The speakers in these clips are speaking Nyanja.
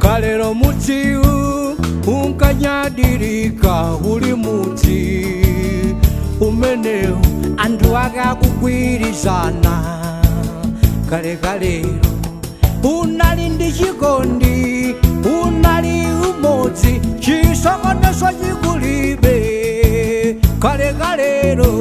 kalero mudziwu unkanyadirika uli mudzi umenewu anthu akakugwirizana kale kalero unali ndi chikondi unali umodzi chisokonezo chikulibe kale kalero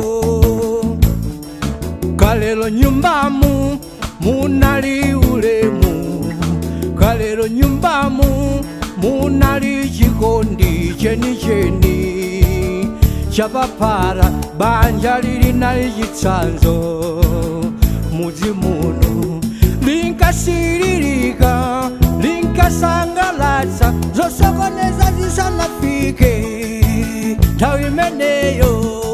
kalero nyumbamu munali ulemu kalero nyumbamu munali chikondi chenicheni chapapara banja lilinali chitsanzo mudzi muno linkasiririka linkasangalatsa zosokoneza zisanafike nthawi imeneyo